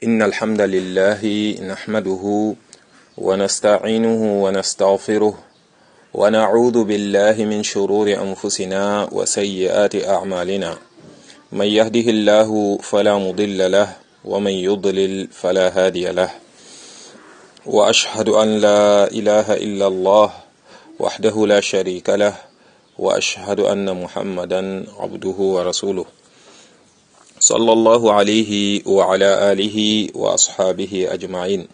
إن الحمد لله نحمده ونستعينه ونستغفره ونعوذ بالله من شرور أنفسنا وسيئات أعمالنا من يهده الله فلا مضل له ومن يضلل فلا هادي له وأشهد أن لا إله إلا الله وحده لا شريك له وأشهد أن محمدا عبده ورسوله صلى الله عليه وعلى آله وأصحابه أجمعين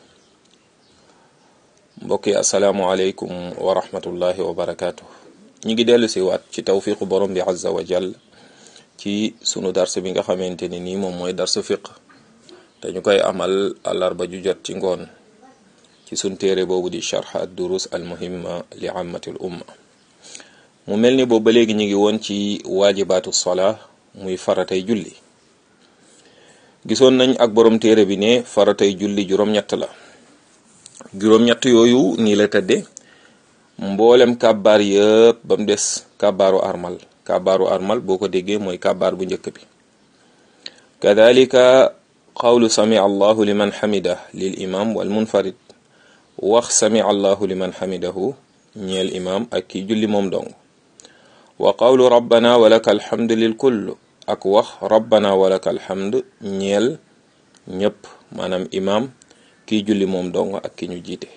mbokki asalaamualeykum wa rahmatullahi wa barakaatu ñi ngi dellu si waat ci tawfiqu borom bi azza wa jall ci sunu dars bi nga xamante ni nii moom mooy darsu fiq te ñu koy amal àllarba ju jot ci ngoon ci sun téere boobu di charx ad durus al muhimma li ammatil umma mu mel ni boobu ba léegi ñu ngi woon ci waajibaatu sola muy faratay julli gisoon nañ ak borom téere bi ne faratay julli juróom-ñett la juróom-ñett yooyu nii la tëdde mboolem kàbbaar yëpp ba mu des kàbbaaru armal kàbbaaru armal boo ko déggee mooy kàbbaar bu njëkk bi kadalika qawlu sami allahu liman xamida lil imam wal munfarid wax sami allahu liman xamidahu ñeel imam ak ki julli moom dong wa qawlu rabbana walaka alhamdu lil kull ak wax rabbana walaka alhamd ñeel ñëpp maanaam imam kii julli moom dong ak ki ñu jiite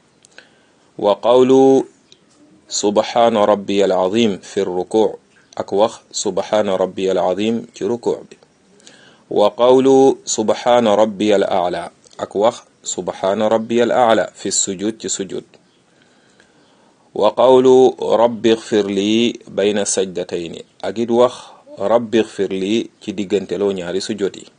wa qawlu subhaana rabbiya al azim fi ruku ak wax subhaana rabbiya al azim ci ruku bi wa qawlu subhaana rabbiya al aala ak wax subhaana rabbiya al aala fi sujud ci sujud wa qawlu rabbi xfir lii bayna sajdatayni ak it wax rabbi xfir lii ci digganteloo ñaari sujud yi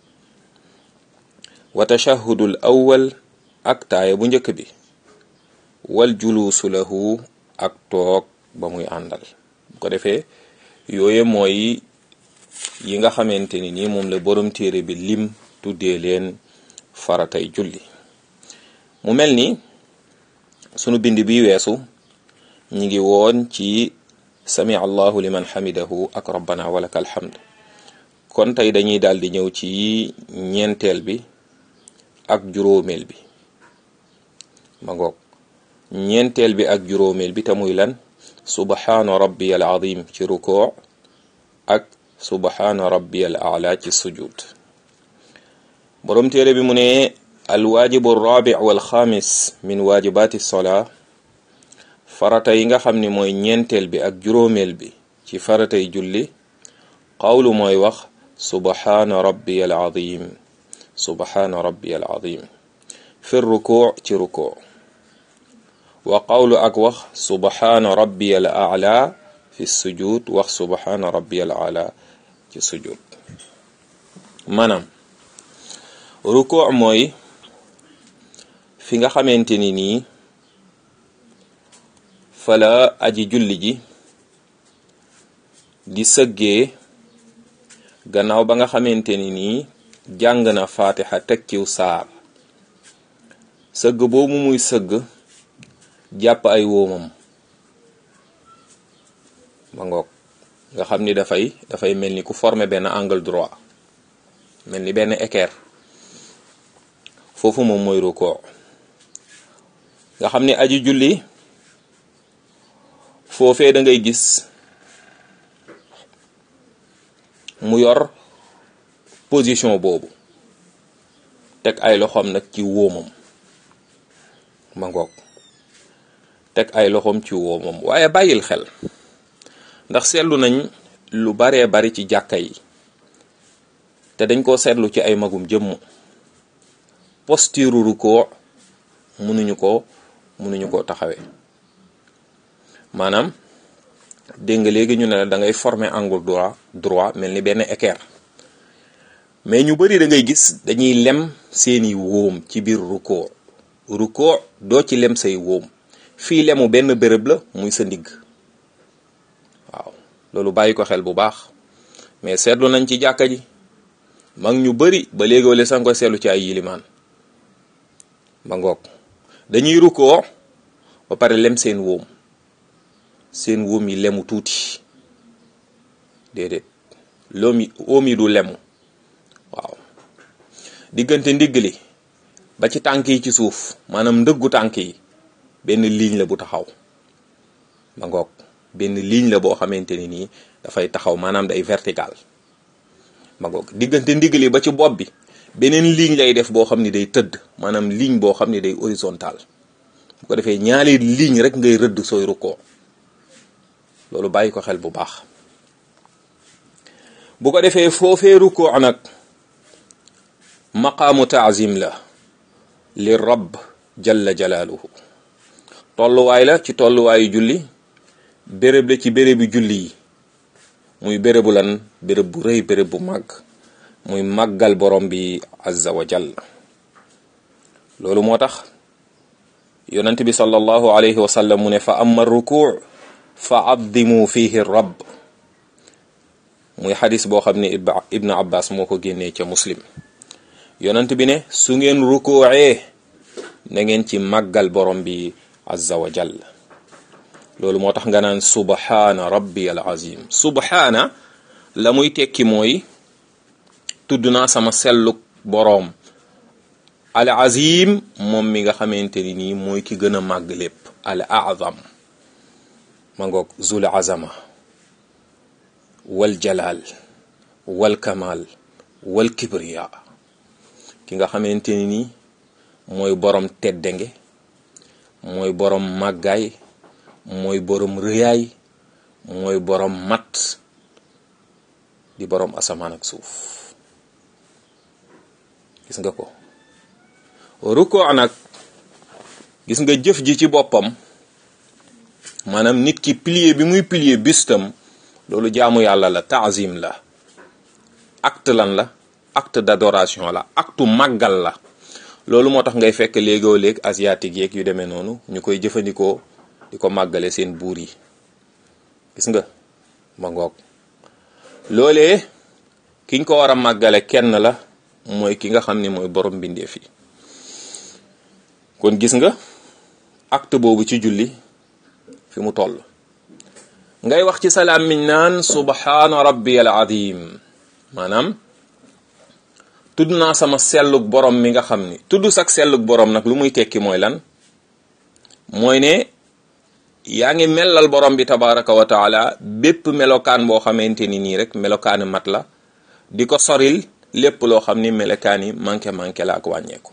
wa tashahudul awwal ak taaya bu njëkk bi wal juluusu lahu ak toog ba muy àndal bu ko defee yooye mooy yi nga xamante ni nii moom la borom téere bi lim tuddee leen faratay julli mu mel ni sunu bind bi weesu ñi ngi woon ci sami allahu liman xamidahu ak rabbana walaka alhamd kon tey dañuy daal di ñëw ci ñeenteel bi ak juróomeel bi ma ngoog ñeenteel bi ak juróomeel bi te muy lan subhaana rabbiyal azim ci rukoo ak subhaana rabbiyal aala ci sujud borom téere bi mu ne alwaajibu rabi wal xaamis min waajibaati sola farata yi nga xam ni mooy ñeenteel bi ak juróomeel bi ci faratay julli qawlu mooy wax subhaana rabbiyal azim subhaana rabbiyal azim fi rukuu ci rukuu wa qawlu ak wax subhaana rabbiyal a'la fi sujud wax subhaana rabbiyal a'la ci sujud maanaam rukuu mooy fi nga xamante ni nii fala aji julli ji di sëggee gannaaw ba nga xamante ni nii jàng na fatiha teg ciw saar sëgg boobu muy sëgg jàpp ay wóomam ma ngoog nga xam ni dafay dafay mel ni ku former benn angle droit mel ni benn équerre foofu moom mooy rukkoo nga xam ni aji julli foofee da ngay gis mu yor position boobu teg ay loxoom nag ci wóomam ma ngoog teg ay loxoom ci wóomam waaye bàyyil xel ndax seetlu nañ lu baree bari ci jàkka yi te dañ koo seetlu ci ay magum jëmm posture rukkoo mënuñu ko mënuñu koo taxawee maanaam dégg nga léegi ñu ne la da ngay former angle droit droit mel ni benn équerre mais ñu bari da ngay gis dañuy lem seeni wóom ci biir rukkoo rukkoo doo ci lem say wóom fii lemu benn béréb la muy sa ndigg waaw loolu bàyyi ko xel bu baax mais seetlu nañ ci jàkka ji mag ñu bari ba léegi wala sax nga koy seetlu ci ay yilimaan ba ngoog dañuy rukkoo ba pare lem seen wóom seen wóom yi lemu tuuti déedéet loom yi wóom yi du lemu waaw diggante ndigg li ba ci tànk yi ci suuf maanaam ndëggu tànk yi benn ligne la bu taxaw ba ngoog benn ligne la boo xamante ni nii dafay taxaw maanaam day vertical ba ngoog diggante ndigg li ba ci bopp bi beneen ligne lay def boo xam ni day tëdd maanaam ligne boo xam ni day horizontal bu ko defee ñaari ligne rek ngay rëdd sooy rukkoo loolu bàyyi ko xel bu baax bu ko defee foofee rukkoo nag maqaamu taazim la li rabb jalla jalaaluhu tolluwaay la ci tolluwaayu julli béréb la ci bérébu julli yi muy bérébu lan béréb bu rëy béréb bu màgg muy màggal borom bi azza wa jalla loolu moo tax yonent bi sallallahu alayhi wa sallam mu ne fa amma rukuu fa addimu fihi rabb muy xadis boo xam ne ibnu abbas moo ko génnee ca muslim yonent bi ne su ngeen rukuucee na ngeen ci màggal borom bi azza wa jall loolu moo tax nga naan subhaana rabbi al azim subhaana la muy tekki mooy tudd naa sama selluk boroom al azim moom mi nga xamante ni nii mooy ki gën a màgg lépp al azam ma ngoog zul azama wal jalal wal kamal wal kibriya ki nga xamante ni nii mooy borom teddange mooy borom màggaay mooy borom rëyaay mooy borom mat di borom asamaan ak suuf gis nga ko rukkoo nag gis nga jëf ji ci boppam maanaam nit ki pilier bi muy pilier bistam loolu jaamu yàlla la taazim la acte lan la acte d'adoration la acte màggal la loolu moo tax ngay fekk léegoo léeg asiatique yeeg yu demee noonu ñu koy jëfandikoo di ko màggale seen buur yi gis nga ma ngoog loolee kiñ ko war a màggale kenn la mooy ki nga xam ne mooy borom mbindeef yi kon gis nga acte boobu ci julli fi mu toll ngay wax ci salaam miñ naan subhaana rabbiyal azim maanaam tudd naa sama sellug borom mi nga xam ni tudd sak sellug borom nag lu muy tekki mooy lan mooy ne yaa ngi mellal borom bi tabaraka wa taala bépp melokaan boo xamante ni nii rek melokaani mat la di ko soril lépp loo xam ni melokaan yi manqué manqué la ak wàññeeku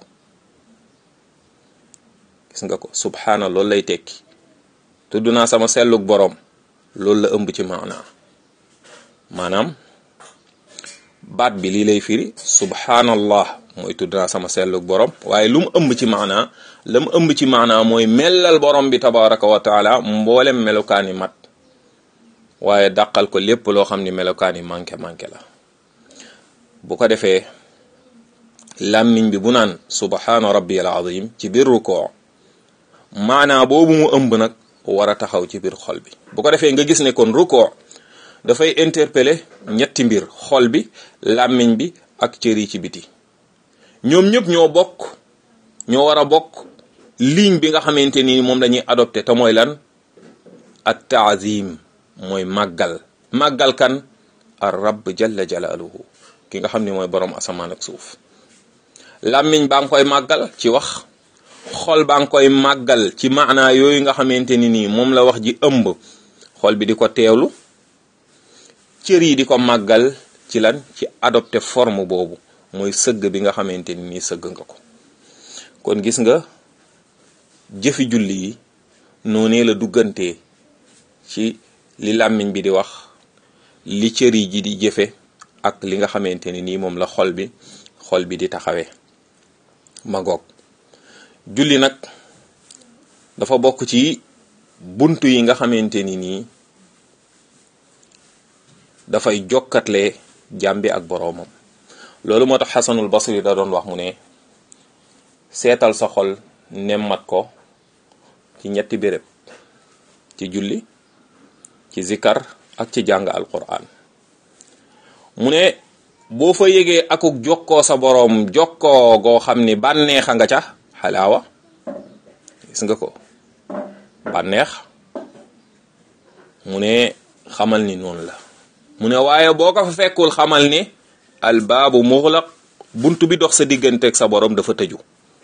gis nga ko subhaana loolu lay tekki tudd naa sama sellug borom loolu la ëmb ci maanaa maanaam baat bi lii lay firi subhanallah mooy tudd naa sama sellug borom waaye lu mu ëmb ci maanaa la mu ëmb ci maanaa mooy mellal borom bi tabaraka wa taala mboolem melokaan yi mat waaye dàqal ko lépp loo xam ni melokaan yi manqué manqué la bu ko defee làmmiñ bi bu naan subhaana rabbiyal azim ci biir rukoo maanaa boobu mu ëmb nag war a taxaw ci biir xol bi bu ko defee nga gis ne kon rukoo dafay interpeller ñetti mbir xol bi làmmiñ bi ak cër yi ci biti ñoom ñëpp ñoo bokk ñoo war a bokk ligne bi nga xamante ni moom lañuy adopté te mooy lan at taazim mooy màggal màggal kan ar rabb jalla jalaaluhu ki nga xam ni mooy borom asamaan ak suuf làmmiñ baa ngi koy màggal ci wax xol baa ngi koy màggal ci maanaa yooyu nga xamante ni nii moom la wax ji ëmb xol bi di ko teewlu cër yi di ko màggal ci lan ci adopté forme boobu mooy sëgg bi nga xamante ni nii sëgg nga ko kon gis nga jëfi julli yi noonee la duggantee ci li làmmiñ bi di wax li cër yi ji di jëfe ak li nga xamante ni nii moom la xol bi xol bi di taxawee magoog julli nag dafa bokk ci buntu yi nga xamante ni nii dafay jokkatle jàmbi ak boroomam loolu moo tax xasanul basri da doon wax mu ne seetal sa xol nemmat ko ci ñetti béréb ci julli ci zikar ak ci jàng alquran mu ne boo fa yégee akuk jokkoo sa boroom jokkoo goo xam ni bànneexa nga ca xalaawa gis nga ko bànneex mu ne xamal ni noonu la mu ne waaye boo ko fa fekkul xamal ni albaabu muxlaq bunt bi dox sa digganteeg sa borom dafa tëju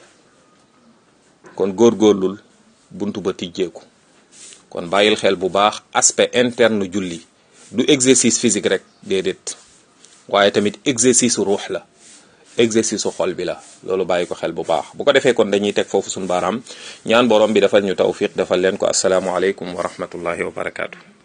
kon góorgóorlul bunt ba tijjeeku kon bàyyil xel bu baax aspect interne julli du exercice physique rek déedéet waaye tamit exercice ruux la exercice su xol bi la loolu bàyyi ko xel bu baax bu ko defee kon dañuy teg foofu suñu baaraam ñaan borom bi defal ñu tawfiq defal leen ko asalaamualeykum wa rahmatullahi wa barakaatu.